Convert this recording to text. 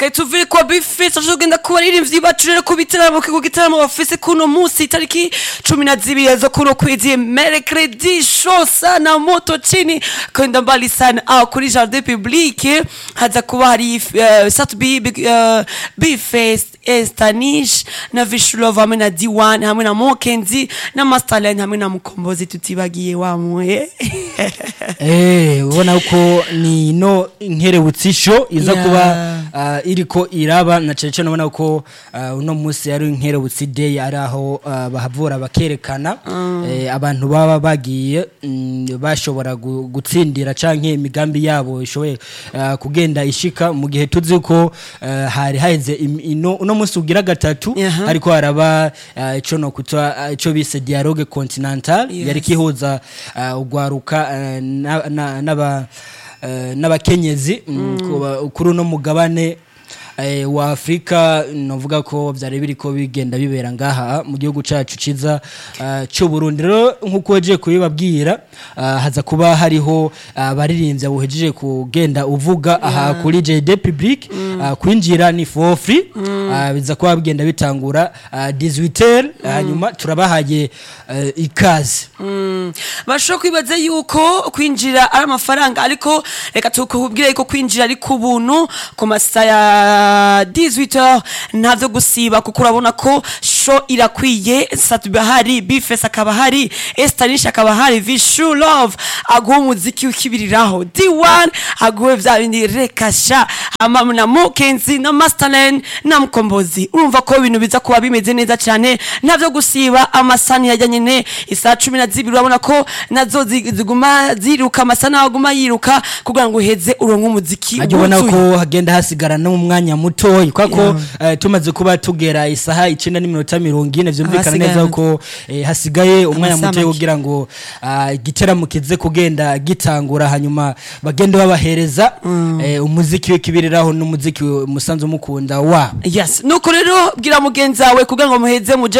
tuvuye kwa bifesi tugenda ku baririmbyi bacu rero ku bitaramo ku gitaramo bafise kuno munsi itariki cumi na zibiri zo kuno kwezi mercredi show sana moto chini kwenda mbali sana ah, kuri jardin public haza kuba hari uh, sat b uh, bifest estanish na vishulov hamwe na d1 hamwe na mokenzi na masterland hamwe na mukombozi tutibagiye wamuye Eh, ubona ko ni no inkerebutsi-sho iza Yeah. kuba ah, iriko iraba na cane cane ubona ko ah, uno munsi ari inkerebutsi day ari aho ah, bahavura bakerekana eh, abantu baba bagiye mm, bashobora gu- gutsindira canke imigambi yabo ishoboye ah, kugenda ishika mu gihe tuzi ko ah, hari haheze im- ino- uno munsi ugira gatatu Aha. ariko haraba ah, ico no kuta ah, ico bise dialogue continental Yes. yari kihuza ah, ugwaruka ah, na- na- n'aba eh, n'abakenyezi mm, kuba- kuri uno mugabane eh, wa Afrika novuga ko vyari biriko bigenda bibera ngaha mu gihugu cacu ciza ah, c'u Burundi rero nkuko waje kubibabwira ah, haza kuba hariho abaririmbyi buhejeje kugenda uvuga aha kuri JD Public ah, kwinjira ni for free ah, biza kuba bigenda bitangura ah, 18h hanyuma turabahaye eh, ikaze Mm. bashobora kwibaza yuko kwinjira ari amafaranga ariko reka tukubwire yuko kwinjira ari ku buntu ku masaha ya 18h ntavyo gusiba kuko urabona ko show irakwiye satuba hari bifes akaba hari estanish akaba hari vishu love aguha umuziki ukibiriraho d1 aguhe vya bindi rekasha hama na mokenzi na masterland na mkombozi urumva ko ibintu biza kuba bimeze neza cyane ntavyo gusiba amasani yajya nyene isaha cumi na zibiri urabona ko nazo zi- ziguma ziruka amasani aguma yiruka kugira ngo uheze uronke umuziki ajya ubona wuzuye. ko hagenda hasigara no mu mwanya mutoyi kubera ko eh, tumaze kuba tugera isaha icenda n'iminota mirongo ine vyumvikana Hasigaye neza ko eh, hasigaye umwanya Amasaha mutoyi make. kugira ngo ah, igiteramo kize kugenda gitangura hanyuma bagende babahereza eh, umuziki w'ikibiriraho n'umuziki musanzwe mukunda wa yes nuko rero bwira mugenzi wawe kugira ngo muheze muje